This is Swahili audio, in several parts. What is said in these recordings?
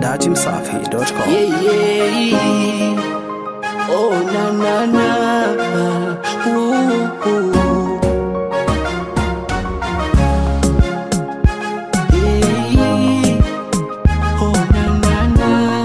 dachimsafi.com. Yeah, yeah. Oh, na, na, na. Ooh, ooh. Yeah. Oh, na, na, na.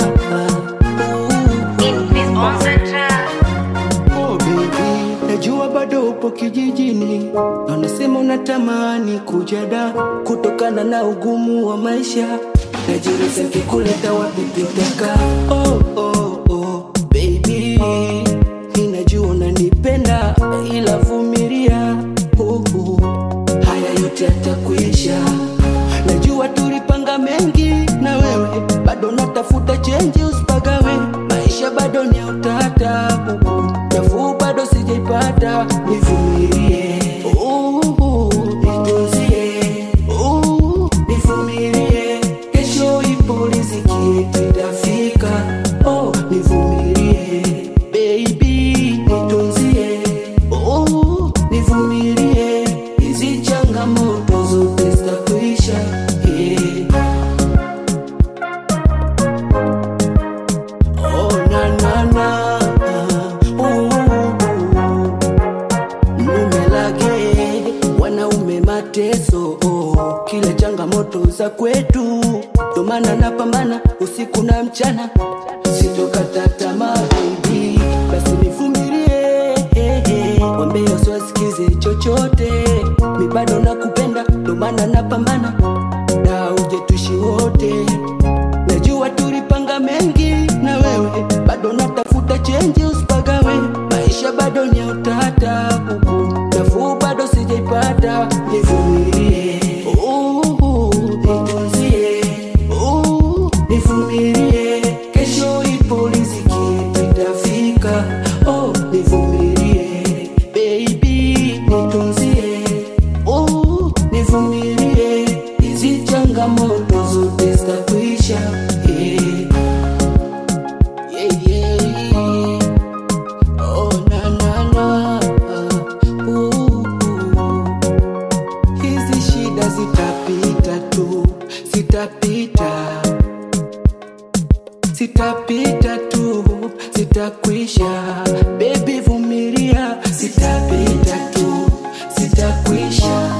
Ooh. Oh, baby, najua bado upo kijijini na unasema unatamani kuja da kutokana na ugumu wa maisha najiuliza kikuleta wapi pitaka oh, oh, oh, baby ninajua unanipenda ila vumilia uh, uh, haya yote yatakuisha najua tulipanga mengi na wewe bado natafuta chenji usipagawe maisha bado ni ya utata uh, uh, nafuu bado sijaipata nivumilie uh, nitunzie uh, nivumilie kesho ipo riziki itafika oh, nivumilie baby nitunzie oh, nivumilie hizi changamoto zote zitakuisha yeah. Oh, na, na, na. Uh, Numelage wanaume mateso oh, kila changamoto za kwetu ndo maana napambana usiku na mchana sitokata tamaa baby basi nivumilie eh, eh. wambie usiwasikize chochote mi bado nakupenda ndo maana napambana na uje tushi wote najua tulipanga mengi na wewe bado natafuta chenji usipagawe maisha bado ni ya utata huku nafuu bado sijaipata nivumilie Uh, nitunzie Uh, nivumilie kesho ipo riziki itafika oh, nivumilie baby nitunzie Oh, nivumilie hizi changamoto zote zitakuisha yeah. Yeah, yeah. Oh, na, na, na. Uh, uh. hizi shida zitapita tu zitapita zitapita tu zitakwisha bebi vumilia zitapita tu zitakwisha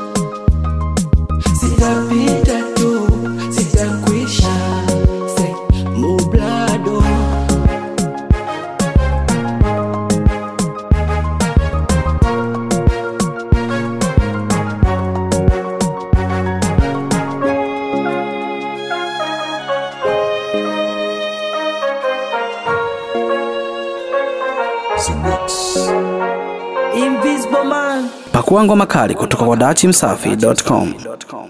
zitapita tu zitakwisha Say, mublado Invisible man. Pakua ngoma kali kutoka kwa dachimsafi.com.